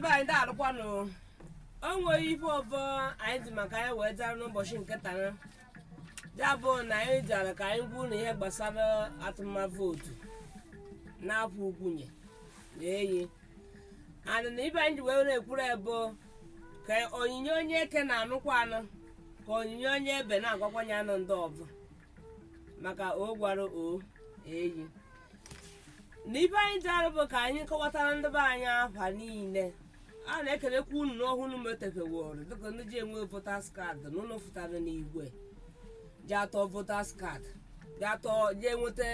be anyị da-alụkwanụ o nweghị ife ọbọ anyị dị maka anyị wee jara n'ụbọchị nke taa ya bụ na anyị jara ka anyị gwuo na ihe gbasara atụmavootu n'afọ ukwunye na eyi and na ibe anyị ji wee na-ekwuru ebo ka onyinye onye eke na-anụkwa anụ ka onyinye onye ebe na-agwakwanye anụ ndị ọbụ maka o gwara o eyi na ibe anyị ji arụ bụ ka anyị kọwatara ndị be anyị afa niile a na-ekelekwa unu n'ọhụrụ metefeworo dịka ndị ji enwe votas kaadị na ụlọ fụtara n'igwe ji atọ votas kaadị ji atọ ji enweta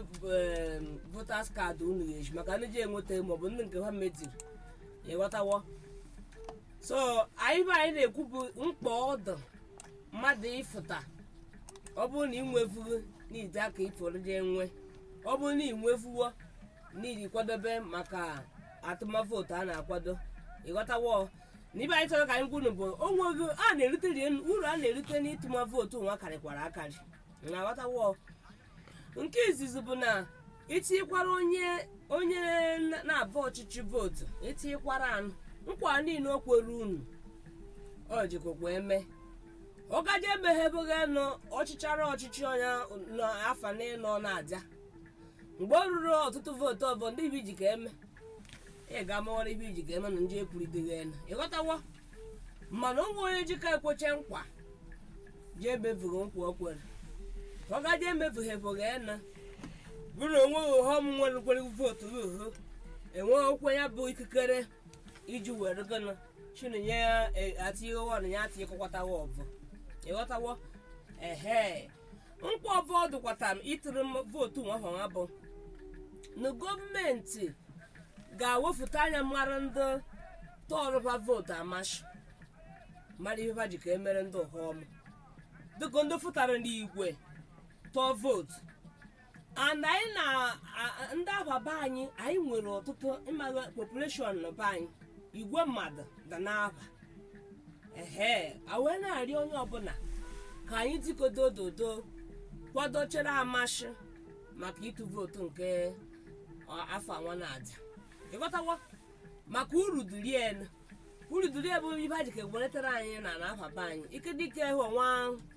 votas kaadị unu ga-eji maka ndị ji enweta maọbụ ndị nke ha metiri ịghọtawo so anyị be anyị na-ekwu bụ mkpa ọdụ mmadụ ịfụta ọ bụrụ na ị nwefugo n'ide aka iforo je nwe ọ bụrụ na ị nwefuwo n'iji kwadobe maka atụmavootu a na-akwado ịghọtawo na ibe anyị chọrọ ka anyị kwunu bụ onwego a na-erite rie uru a na-erite n'ịtụma vootu nwa karịkwara akarị na aghọtawo nke izizi bụ na itinyekwara onye onye na-abụ ọchịchị vootu itinyekwara anụ nkwa niile o kwere unu ọ jikọkwa eme ọ gaje emeghebeghe nụ ọchịchara ọchịchị onye n'afa n'ịnọ na-aja mgbe ọ ruru ọtụtụ vootu ọbụ ndị ibi ji ka eme ị ga-amawara ibe iji ga-eme na ndị ekwuriteghi elu ịghọtawo mana ụmụ onye jika ekweche nkwa ji emefughị nkwa o kwere ọ gaje emefughị efughị ena bụrụ onweghị ụghọm nwere kwere vootu uhu enweghị okwe ya bụ ikikere iji were gịnị chinenye ya atinye ọnụ ya atinyekọkwatawa ọbụ ịghọtawo ehe nkwa ọbụ ọdụkwata m ịtụrụ vootu nwa ahụ nwa bụ na gọọmenti ga-ewepụta anya mara ndị tọrụba vootu amashi mara ihe ha ji ka emere ndị ụhọm dịka ndị fụtara n'igwe tọọ vootu and anyị na ndị ababa anyị anyị nwere ọtụtụ ịmaga population na be anyị igwe mmadụ da n'aba ehe awee na-arịọ onye ọbụla ka anyị dikodo ododo kwadochere amashi maka ịtụ vootu nke afọ anwa na-aja ịghọtawo maka uru durienu uru durie bụ ibe ajike gweretara anyị na na afaba anyị ike dike hụ nwa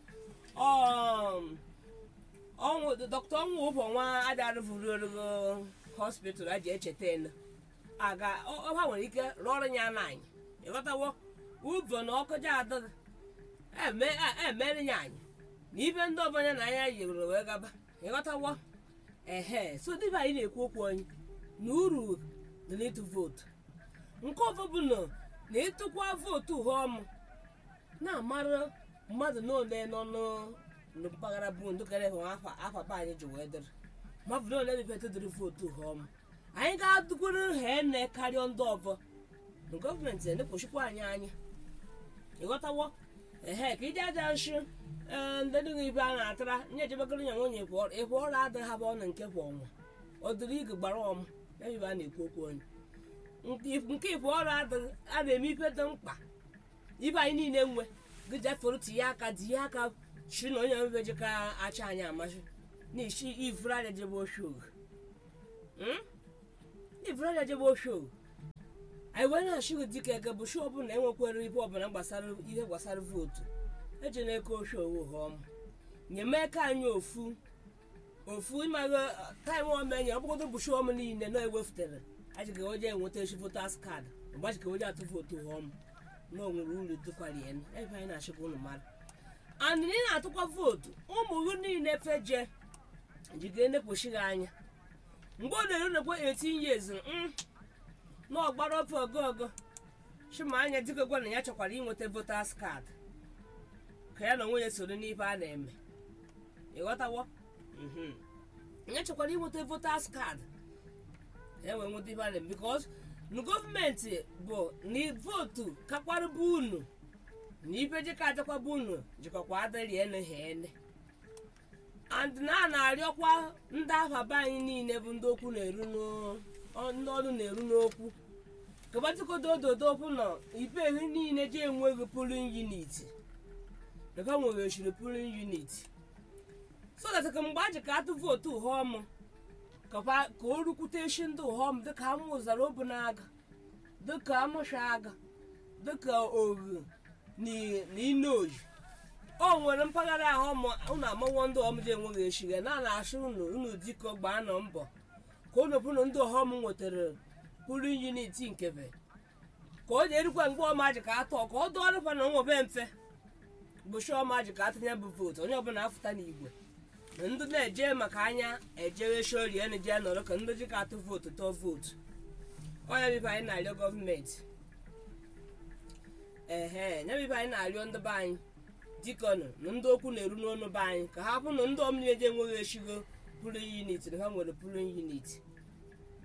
ọnwụ dọkịta ọnwụ ụbọ nwa adarụvuriogo hospital aji echeta enu aga ọha nwere ike rụọrụ ya na anyị ịghọtawo ụbọ na ọkụja adịghị emere ya anyị na ibe ndị ọbanya na anya yiri wee gaba ịghọtawo ehe so dịbe anyị na-ekwu okwu anyị na uru dị n'ịtụ vootu nke ọzọ bụ na na ịtụkwa vootu ụhọm na-amara mmadụ n'ole nọ na mpaghara bụ ndụkere hụ afa be anyị ji wee dịrị mmadụ n'ole mepeta dịrị vootu ụhọm anyị ga-adụkwuru ha ene karịa ndị ọzọ na gọọmenti na-ekpochikwa anyị anya ịghọtawo ehe ka ije aja nshi ee ndị dịghị ibe a na-atara nye ejebegoro nya nwunye ịkwa ọrụ adịghị ha bụ ọnụ nke kwa ọnwa ọ dịrị ige gbara ọm ebe a na-ekwu okwu onye nke ịbụ ọrụ adịghị a na-eme ife dị mkpa ibe anyị niile nwe gị jefere tinye aka tinye aka chi na onye mmebeji ka acha anyị amasị n'ishi ivraja jebe oshog ivraja jebe oshog anyị wee na-achịghị dịka eke bụ shi ọbụla enwekwere ibe ọbụla gbasara ihe gbasara vootu eji na-eke oshog họm nyemeke anyị ofu ofu ịmaghị taịm omenye ọ bụgodo bụ shọm niile na ewefutere ajịka oje enweta echi votas kaadị ọgbajika oje atụ vootu họm na onwere uru dịkwara ya ebe anyị na-achịkwa ụnụ mara and ị na-atụkwa vootu ụmụ gị niile feje jiga enekpochighị anya mgbe ọ na-eru nekwa 18 years na ọgbara ofe ogogo chima anya dịka gwa na ya chọkwara inweta votas kaadị ka ya na onwe ya soro n'ife a na-eme ịghọtawo nye chọkwara inweta votas kaadị enwe nweta ibe ana bikos na gọọmenti bụ na vootu kakwara bụ unu na ibe jika ajakwa bụ unu jikọkwa adịrị ene ha ene and na a na-arịọkwa ndị afa be anyị niile bụ ndị okwu na-eru ndị ọnụ na-eru n'okwu kabatikodo ododo okwu na ibe ehi niile ji enweghị pulin unit ebe nwere ochiri pulin unit so that ka mgbe a ji ka atụ vootu ụhọm ka o rukwute echi ndị ụhọm dịka amụ ụzara obu na-aga dịka amụshaga dịka oru na inoyi o nwere mpaghara ahụ ụmụ- unu amawo ndị ọmụje enweghị eshiga na na-asụ unu unu dịka gbaa nọ mbọ ka unu bụrụ ndị ọhọm nwetara pụrụ uniti nkebe ka o jerikwa mgbe ọmaji ka atọ ka ọ dụọrụkwa na onwebe mfe bụ shọmaji ka atụnye bụ vootu onye ọbụla afụta n'igwe na ndị na-eje maka anya ejewe shorie na je nọrọ ka ndị ji ka atụ vootu tụọ vootu ọnya bibe anyị na-arịọ gọọmenti ehe nya bibe anyị na-arịọ ndị be anyị dikọnụ na ndị okwu na-eru n'ọnụ be anyị ka ha bụ na ndị ọmụnye je enweghị eshigo pụrụ unit na ha nwere pụrụ unit